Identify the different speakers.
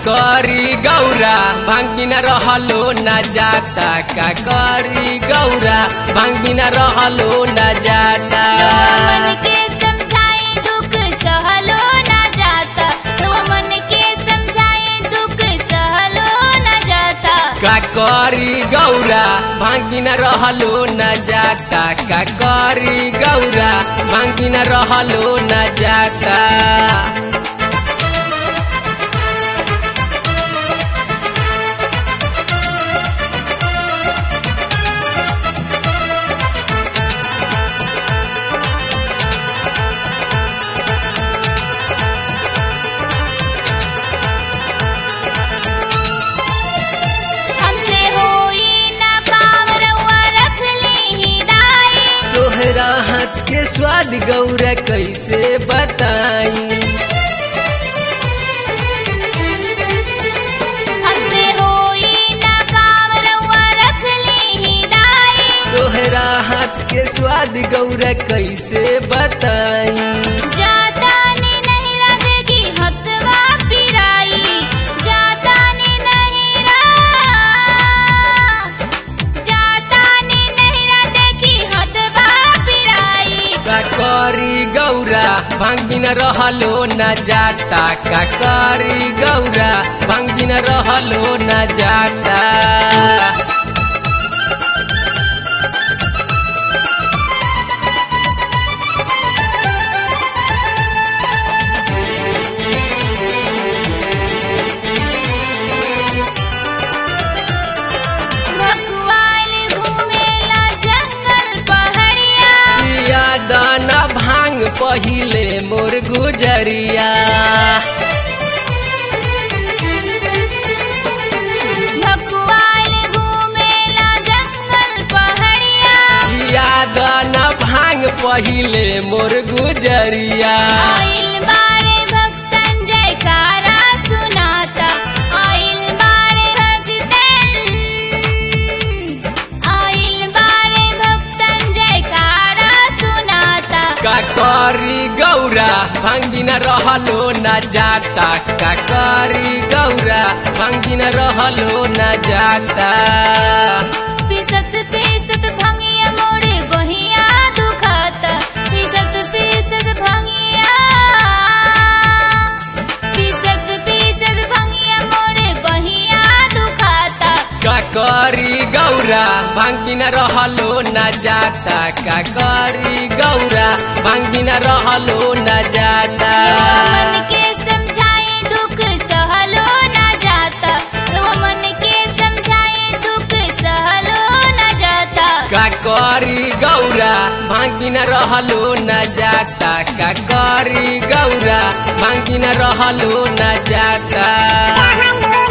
Speaker 1: करी गौरा भांग बिना रहलो न जाता का करी गौरा भांग बिना रहलो न जाता
Speaker 2: मन के समझाए दुख सहलो ना जाता रो मन के समझाए दुख सहलो ना जाता
Speaker 1: का करी गौरा भांग बिना रहलो न जाता का करी गौरा भांग बिना रहलो न जाता
Speaker 2: हमसे होई ना काम रउआ रख ली हिदाई
Speaker 1: तोहरा हाथ के स्वाद गौरा कैसे बताई
Speaker 2: हमसे होई ना काम रउआ रख ली हिदाई
Speaker 1: तोहरा हाथ के स्वाद गौरा कैसे बताई
Speaker 2: जाता ने नहीं लगेगी हथवा पिराई जाता ने नहीं रा जाता ने नहीं लगेगी हथवा पिराई
Speaker 1: का करी गौरा भांग बिना रहलो न जाता का करी गौरा भांग बिना रहलो न जाता
Speaker 2: भगवान घूमेला जंगल पहाड़िया
Speaker 1: पिया दाना भांग पहिले मोर गुजरिया
Speaker 2: भगवान घूमेला जंगल पहाड़िया
Speaker 1: पिया दाना भांग पहिले मोर गुजरिया
Speaker 2: आइल बारे भक्तन जयकारा सुनाता आइल बारे भक्तन आइल बारे भक्तन जयकारा सुनाता
Speaker 1: का करी गौरा भांग बिना रहलो न जाता का करी गौरा भांग बिना रहलो न जाता
Speaker 2: पिसत पिसत भंगिया मोरे बहिया दुखाता पिसत पिसत भंगिया पिसत पिसत भंगिया मोरे बहिया दुखाता
Speaker 1: का करी गौरा भांग बिना रहलो न जाता का करी गौरा भांग बिना रहलो न जाता
Speaker 2: मन के समझाए दुख सहलो ना जाता मन के समझाए दुख सहलो ना जाता
Speaker 1: का करी गौरा भांग बिना रहलो न जाता का करी गौरा भांग बिना रहलो न जाता
Speaker 3: Hello,